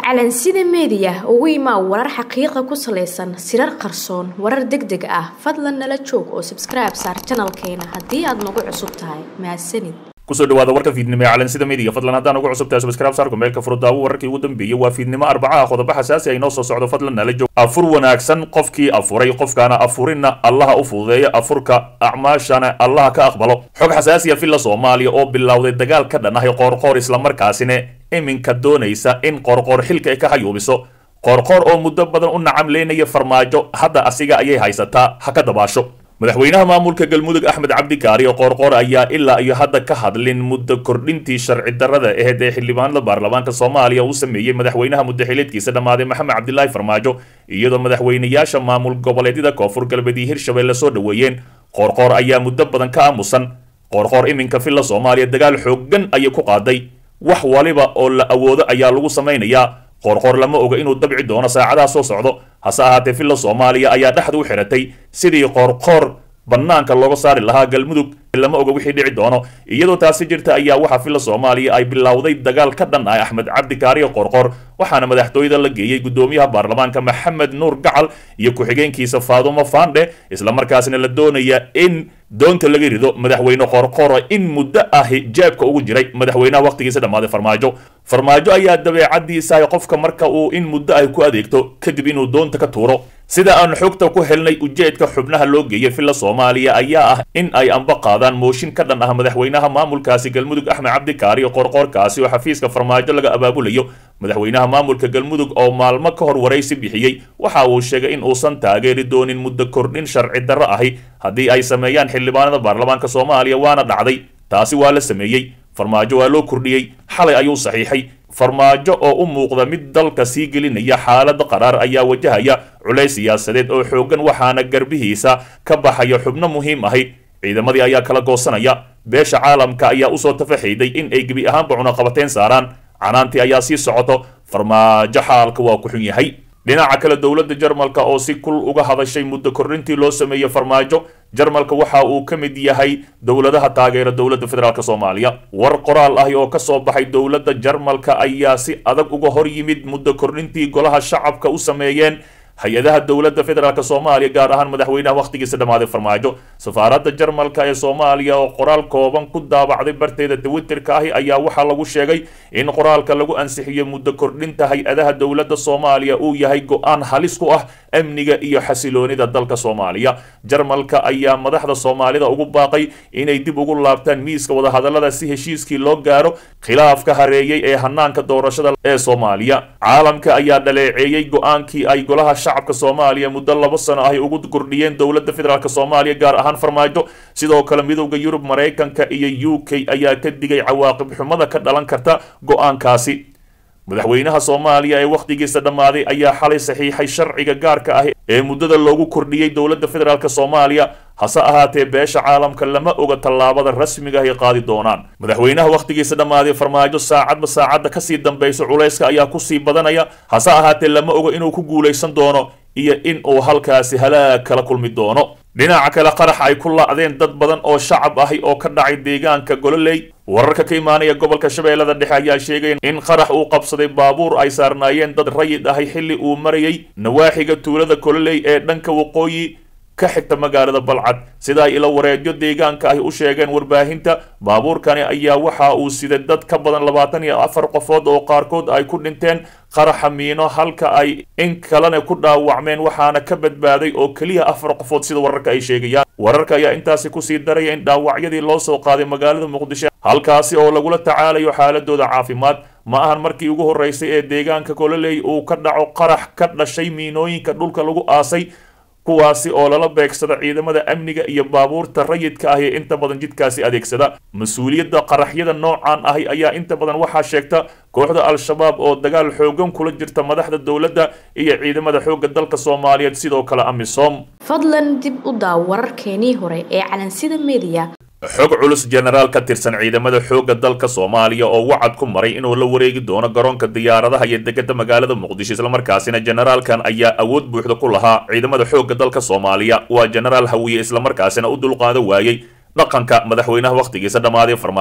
calansida meediya ugu imaa warar xaqiiqa ku salaysan sirar qarsoon warar deg deg ah fadlan nala joog oo sabskribe saar janalkeena haddii aad nagu cusub tahay mahadsanid kusoo dhawaada warka fiidnimo ee calansida media fadlan haddaan ugu cusub tahay subscribe saarku meelka furudaawo wararkii ugu dambeeyey waa fiidnimo arbacaha qodobo xasaasi ay noo soo socdo fadlan nala joog afur wanaagsan qofkii afuray qofkaana afurinna allaha u fududeeya afurka acmaashana allaha ka aqbalo xog xasaasiya villa soomaaliya oo bilowday dagaal ka dhan ahay qoorqoor islamarkaasina iminka doonaysa in qoorqoor xilka ay ka hayuubiso qoorqoor oo muddo badan u nacam leynaya farmaajo hadda asiga ayay haysataa ha ka dabaasho madaxweynaha maamulka galmudug axmed cabdikaari oo qoorqoor ayaa ilaa iyo hadda ka hadlin muddo kordhintii sharci darrada aheyd ee xildhibaanada baarlamaanka soomaaliya uu sameeyey madaxweynaha muddaxileedkiisa dhammaaday maxamed cabdilaahi farmaajo iyadoo madaxweynayaasha maamul goboleedyada koonfur galbeed iyo hirshabelle soo dhoweeyeen qoorqoor ayaa muddo badan ka aamusan qoorqoor iminka villa soomaaliya dagaal xooggan ayay ku qaaday wax waliba oo la awoodo ayaa lagu samaynayaa qoorqoor lama oga inuu dabci doono saacadaha soo socdo hase ahaatee villa soomaaliya ayaa dhexda u xiratay sidii qoorqoor bannaanka looga saari lahaa galmudug lama oga wixii dhici doono iyadoo taasi jirta ayaa waxaa villa soomaaliya ay bilowday dagaal ka dhan ah axmed cabdikaariyo qoorqoor waxaana madaxtooyada la geeyey guddoomiyaha baarlamaanka maxamed nuur gacal iyo ku-xigeenkiisa faadumo fandhe islamarkaasna la doonaya in doonta laga rido madaxweyne qoorqoora in muddo ahi jeebka ugu jiray madaxweynaha wakhtigiisa dhammaaday farmaajo farmaajo ayaa dabeecadiisahay qofka marka uu in muddo ay ku adeegto kadib inuu doonta ka tuuro sida aan xogta ku helnay ujeedka xubnaha loo geeyay villa soomaaliya ayaa ah in ay amba qaadaan mooshin ka dhan ah madaxweynaha maamulkaasi galmudug axmed cabdikaari oo qoorqoorkaasi oo xafiiska farmaajo laga abaabulayo madaxweynaha maamulka galmudug oo maalmo ka hor waraysi bixiyey waxa uu sheegay in uusan taageeri doonin muddo kordhin sharci darro ahi haddii ay sameeyaan xildhibaanada baarlamaanka soomaaliya waana dhacday taasi waa la sameeyey farmaajo waa loo kordhiyey xalay ayuu saxiixay farmaajo oo u muuqda mid dalka sii gelinaya xaalada qaraar ayaa wajahaya culays siyaasadeed oo xooggan waxaana garbihiisa ka baxaya xubno muhiim ahi ciidamadii ayaa kala goosanaya beesha caalamka ayaa usoo tafaxayday in ay gebi ahaanba cunaqabateen saaraan canaantii ayaa sii socoto farmaajo xaalka waa ku xun yahay dhinaca kale dowladda jarmalka oo si kul uga hadashay muddo kordhintii loo sameeyey farmaajo jarmalka waxa uu ka mid yahay dowladaha taageera dowladda federaalk soomaaliya war qoraal ahi oo ka soo baxay dowladda jarmalka ayaa si adag uga hor yimid muddo kordhintii golaha shacabka u sameeyeen hay-adaha dowladda federaalk soomaaliya gaar ahaan madaxweynaha wakhtigiisa dhammaaday farmaajo safaaradda jarmalka ee soomaaliya oo qoraal kooban ku daabacday barteeda twitterka ahi ayaa waxaa lagu sheegay in qoraalka lagu ansixiyo muddo kordhinta hay-adaha dowladda soomaaliya uu yahay go-aan halis ku ah amniga iyo xasiloonida dalka soomaaliya jarmalka ayaa madaxda soomaalida ugu baaqay inay dib ugu laabtaan miiska wadahadallada si heshiiskii loo gaaro khilaafka hareeyey ee hanaanka doorashada ee soomaaliya caalamka ayaa dhaleeceeyey go-aankii ay golaha shacabka soomaaliya muddo laba sano ahy ugu kordhiyeen dowladda federaalk soomaaliya gaar ahaan farmaajo sidoo kale midowda yurub maraykanka iyo u k ayaa ka digay cawaaqib xumada ka dhalan karta go-aankaasi madaxweynaha soomaaliya ee wakhtigiisa dhammaaday ayaa xalay saxiixay sharciga gaarka ah ee muddada loogu kordhiyey dowladda federaalk soomaaliya hase ahaatee beesha caalamka lama oga tallaabada rasmiga ay qaadi doonaan madaxweynaha wakhtigiisa dhammaaday farmaajo saacadba saacadda kasii dambaysa culayska ayaa kusii badanaya hase ahaatee lama oga inuu ku guulaysan doono iyo in uu halkaasi halaag kala kulmi doono dhinaca kale qarax ay ku lacdeen dad badan oo shacab ahi oo ka dhacay deegaanka gololey wararka ka imaanaya gobolka shabeellada dhexe ayaa sheegaya in qarax uu qabsaday baabuur ay saarnaayeen dad rayid ahi xilli uu marayay nawaaxiga tuulada gololey ee dhanka waqooyi ka xigta magaalada balcad sida ay ilo wareedyo deegaanka ahi u sheegeen warbaahinta baabuurkani ayaa waxa uu siday dad ka badan labaatan iyo afar qofood oo qaarkood ay ku dhinteen qaraxa miino halka ay in kalena ku dhaawacmeen waxaana ka badbaaday oo keliya afar qofood sida wararka ay sheegayaan wararka ayaa intaasi kusii daraya in dhaawacyadii loo soo qaaday magaalada muqdisho halkaasi oo lagula tacaalayo xaaladooda caafimaad ma ahan markii ugu horreysay ee deegaanka gololey uu ka dhaco qarax ka dhashay miinooyinka dhulka lagu aasay kuwaasi oo lala beegsada ciidamada amniga iyo baabuurta rayidka ahi ee inta badan jidkaasi adeegsada mas-uuliyadda qaraxyada noocan ahi ayaa inta badan waxaa sheegta kooxda al-shabaab oo dagaal xoogan kula jirta madaxda dowladda iyo ciidamada xoogga dalka soomaaliyeed sidoo kale amisom fadlan dib u daaw wararkeenii hore ee calansida meediya xog culus jenaraal ka tirsan ciidamada xoogga dalka soomaaliya oo wacad ku maray inuu la wareegi doono garoonka diyaaradaha iyo degada magaalada muqdisho islamarkaasina jenaraalkan ayaa awood buuxda ku lahaa ciidamada xoogga dalka soomaaliya waa jenaraal hawiye islamarkaasina u dulqaado waayey dhaqanka madaxweynaha wakhtigiisa dhammaaday farmaajo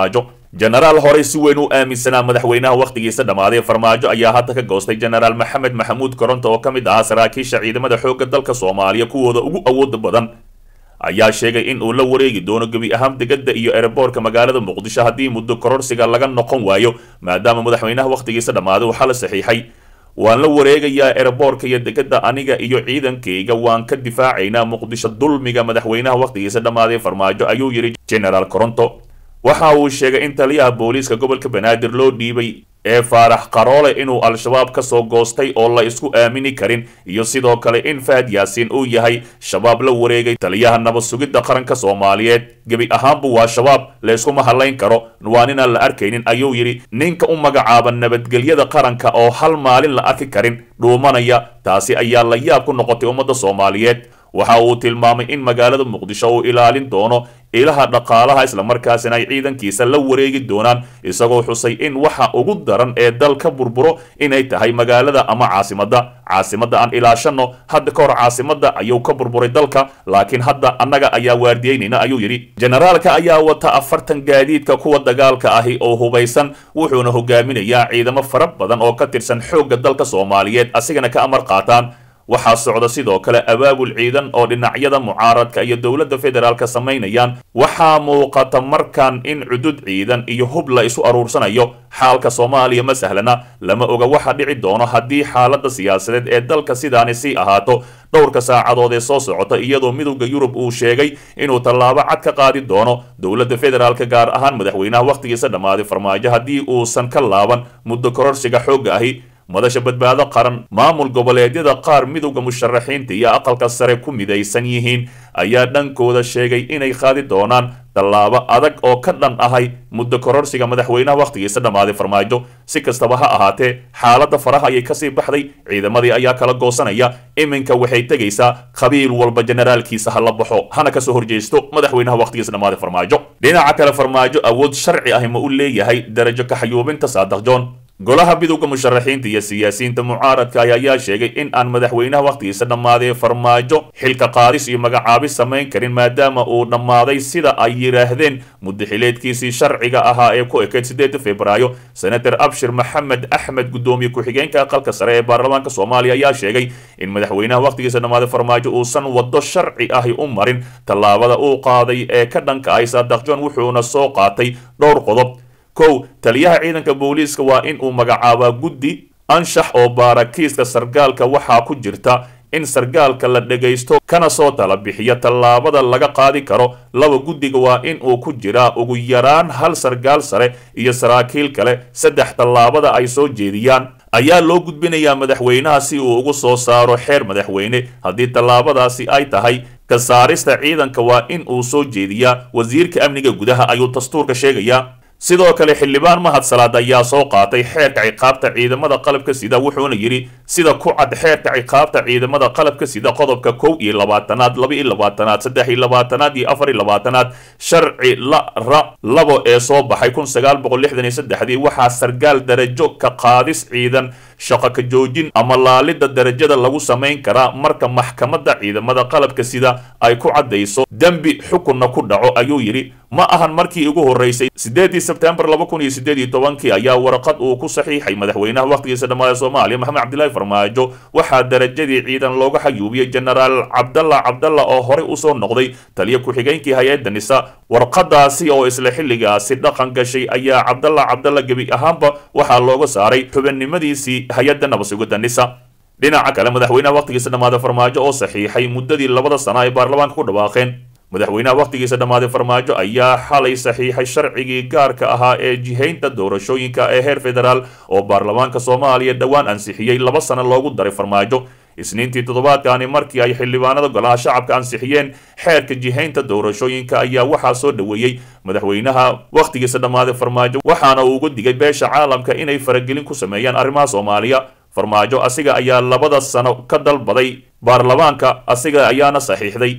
jenaraal horey si weyn u aaminsanaa madaxweynaha wakhtigiisa dhammaaday farmaajo ayaa hadda ka goostay jenaraal maxamed maxamuud koronto oo ka mid ahaa saraakiisha ciidamada xoogga dalka soomaaliya kuwooda ugu awooda badan ayaa sheegay in uu la wareegi doono gebi ahaan degada iyo ereboorka magaalada muqdisho haddii muddo kororsiga laga noqon waayo maadaama madaxweynaha wakhtigiisa dhammaaday uu xala saxiixay waan la wareegayaa ereboorka iyo degada aniga iyo ciidankayga waan ka difaacaynaa muqdisho dulmiga madaxweynaha wakhtigiisa dhammaaday farmaajo ayuu yidhi genaraal coronto waxa uu sheegay in taliyaha booliiska gobolka banaadir loo dhiibay ee faarax qaroole inuu al-shabaab ka soo goostay oo la isku aamini karin iyo sidoo kale in fahad yaasiin uu yahay shabaab la wareegay taliyaha nabad sugidda qaranka soomaaliyeed gebi ahaanbu waa shabaab layskuma hadlayn karo waan inaan la arkaynin ayuu yidhi ninka u magacaaba nabadgelyada qaranka oo hal maalin la arki karin dhuumanaya taasi ayaa la yaab ku noqotay ummadda soomaaliyeed waxa uu tilmaamay in magaalada muqdisho uu ilaalin doono ilaha dhaqaalaha islamarkaasina ay ciidankiisa la wareegi doonaan isagoo xusay in waxa ugu daran ee dal ka burburo inay tahay magaalada ama caasimadda caasimadda aan ilaashano hadda ka hor caasimadda ayuu ka burburay dalka laakiin hadda annaga ayaa waardiyeynayna ayuu yidhi jenaraalka ayaa wata afartan gaadiidka kuwa dagaalka ahi oo hubaysan wuxuuna hogaaminayaa ciidamo fara badan oo ka tirsan xoogga dalka soomaaliyeed asigana ka amar qaataan waxaa socda sidoo kale abaabul ciidan oo dhinacyada mucaaradka iyo dowladda federaalka samaynayaan waxaa muuqata markan in cudud ciidan iyo hub la isu aruursanayo xaalka soomaaliya ma sahlana lama oga waxa dhici doono haddii xaaladda siyaasadeed ee dalka sidaani sii ahaato dhowrka saacadood ee soo socota iyadoo midowda yurub uu sheegay inuu tallaabo cad ka qaadi doono dowladda federaalka gaar ahaan madaxweynaha wakhtigiisa dhammaaday farmaajo haddii uusan ka laaban muddo kororsiga xoogga ahi madasha badbaado qaran maamul goboleedyada qaar midowda musharaxiinta iyo aqalka sare ku midaysan yihiin ayaa dhankooda sheegay inay qaadi doonaan tallaabo adag oo ka dhan ahay muddo kororsiga madaxweynaha wakhtigiisa dhammaaday farmaajo si kastaba ha ahaatee xaaladda faraha ayay kasii baxday ciidamadii ayaa kala goosanaya iminka waxay tegaysaa qabiil walba generaalkiisa ha la baxo hana kasoo horjeesto madaxweynaha wakhtigiisa dhammaaday farmaajo dhinaca kale farmaajo awood sharci ahi ma u leeyahay darajo kaxayuubinta saadax john golaha midowda musharaxiinta iyo siyaasiyiinta mucaaradka ayaa sheegay in aan madaxweynaha wakhtigiisa dhammaaday farmaajo xilka qaadis iyo magacaabis samayn karin maadaama uu dhammaaday sida ay yidhaahdeen muddaxileedkiisii sharciga ahaa ee ku ekeyd sideeda februaayo senator abshir maxamed axmed guddoomiye ku-xigeenka aqalka sare ee baarlamaanka soomaaliya ayaa sheegay in madaxweynaha wakhtigiisa dhammaaday farmaajo uusan waddo sharci ahi u marin tallaabada uu qaaday ee ka dhanka ay saadax john wuxuuna soo qaatay dhowr qodob kow taliyaha ciidanka booliiska waa in uu magacaabaa guddi anshax oo baarakiiska sargaalka waxaa ku jirta in sargaalka la dhegaysto kana soo tala bixiya tallaabada laga qaadi karo laba guddiga waa in uu ku jiraa ugu yaraan hal sargaal sare iyo saraakiil kale saddex tallaabada ay soo jeediyaan ayaa loo gudbinayaa madaxweynaha si uu ugu soo saaro xeer madaxweyne haddii tallaabadaasi ay tahay ka saarista ciidanka waa in uu soo jeediyaa wasiirka amniga gudaha ayuu dastuurka sheegayaa sidoo kale xildhibaan mahad salaad ayaa soo qaatay xeerka ciqaabta ciidamada qalabka sida wuxuuna yidhi sida ku cad xeerka ciqaabta ciidamada qalabka sida qodobka kow iyo labaatanaad laba iyo labaatanaad saddex iyo labaatanaad iyo afar iyo labaatanaad sharci la ra labo ee soo baxay kun sagaal boqol lixdan iyo saddexdii waxaa sargaal darajo ka qaadis ciidan shaqo ka joojin ama laalidda darajada lagu samayn karaa marka maxkamadda ciidamada qalabka sida ay ku caddayso dembi xukunna ku dhaco ayuu yidhi ma ahan markii ugu horreysay sideedii sebtembar laba kun iyo sideed iyo tobankii ayaa warqad uu ku saxiixay madaxweynaha wakhtigiisa dhammaada soomaaliya maxamed cabdilaahi farmaajo waxaa darajadii ciidan looga xayuubiyey jenaraal cabdalla cabdalla oo horey usoo noqday taliya ku-xigeenkii hay-adda nisa warqadaasi oo isla xilligaasi dhaqan gashay ayaa cabdalla cabdalla gebi ahaanba waxaa looga saaray xubinimadiisii hay-adda nabasugidda nisa dhinaca kale madaxweynaha wakhtigiisa dhammaada farmaajo oo saxiixay muddadii labada sana ay baarlamaanka ku dhawaaqeen madaxweynaha wakhtigiisa dhammaaday farmaajo ayaa xalay saxiixay sharcigii gaarka ahaa ee jihaynta doorashooyinka ee heer federaal oo baarlamaanka soomaaliya dhowaan ansixiyey laba sano loogu daray farmaajo isniintii toddobaadkaani markii ay xildhibaanada golaha shacabka ansixiyeen xeerka jihaynta doorashooyinka ayaa waxaa soo dhoweeyey madaxweynaha wakhtigiisa dhammaaday farmaajo waxaana uu uga digay beesha caalamka inay faragelin ku sameeyaan arrimaha soomaaliya farmaajo asiga ayaa labada sano ka dalbaday baarlamaanka asiga ayaana saxiixday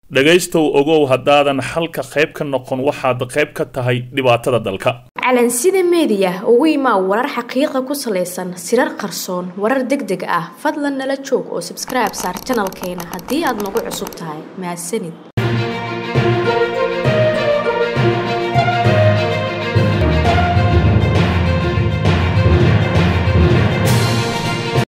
dhegaystow ogow haddaadan xalka qayb ka noqon waxaad qayb ka tahay dhibaatada dalka calansida meediya ugu imaa warar xaqiiqa ku salaysan sirar qarsoon warar deg deg ah fadlan nala joog oo sabskribe saar janalkeena haddii aad nagu cusub tahay mahadsanid